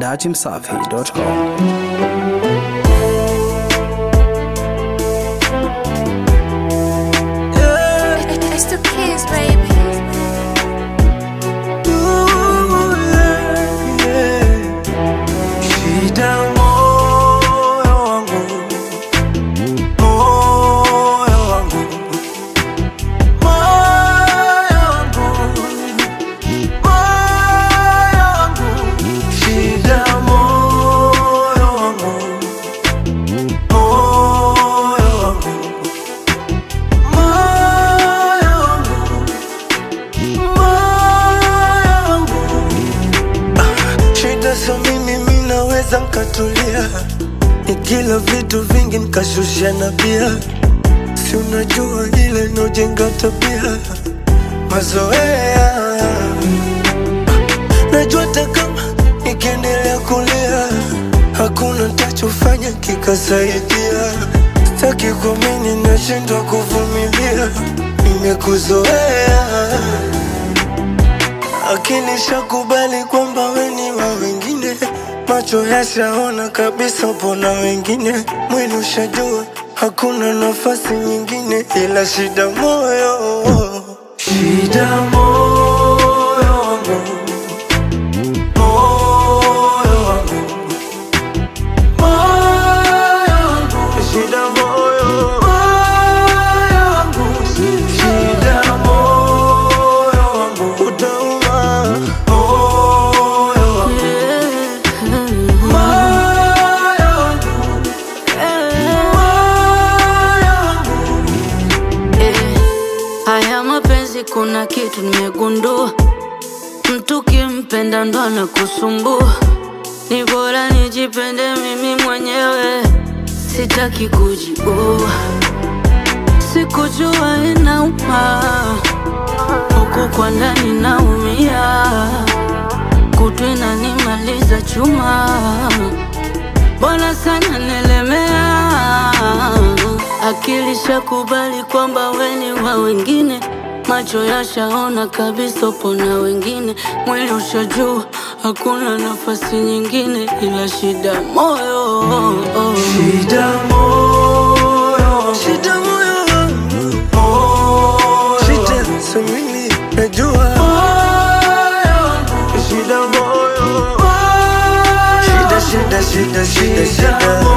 dachimsafi.com. It's the kids, baby. Shida moyo wangu, moyo wangu, moyo wangu, moyo wangu. Shida moyo wangu, moyo wangu, moyo wangu, moyo wangu. Shida sio mimi, mi naweza nkatulia, nikila vitu vingi nkashusha na bia, si unajua ile inaojenga tabia, mazoea. Najua hata kama nikiendelea kulia, hakuna ntachofanya kikasaidia. Sitaki kuamini, nashindwa kuvumilia, nimekuzoea akili shakubali kwamba we ni wa wengine, macho yashaona kabisa pona wengine, mwili ushajua hakuna nafasi nyingine, ila shida moyo, shida moyo wangu, moyo wangu, moyo wangu, shida moyo, moyo wangu, shida moyo wangu, utauma moyo wangu, moyo wangu, moyo wangu. Eh, haya mapenzi kuna kitu nimegundua, mtu kimpenda ndo anakusumbua. Ni bora nijipende mimi mwenyewe, sitaki kujiua. Sikujua inauma, huku kwa ndani naumia, kutu inanimaliza chuma Bwana sana nilemea, akili shakubali kwamba we ni wa wengine, macho yashaona kabisa upo na wengine, mwili ushajua hakuna nafasi nyingine ila shida moyo. Shida moyo, shida moyo, moyo, shida sio mimi najua shida moyo, shida shida shida shida shida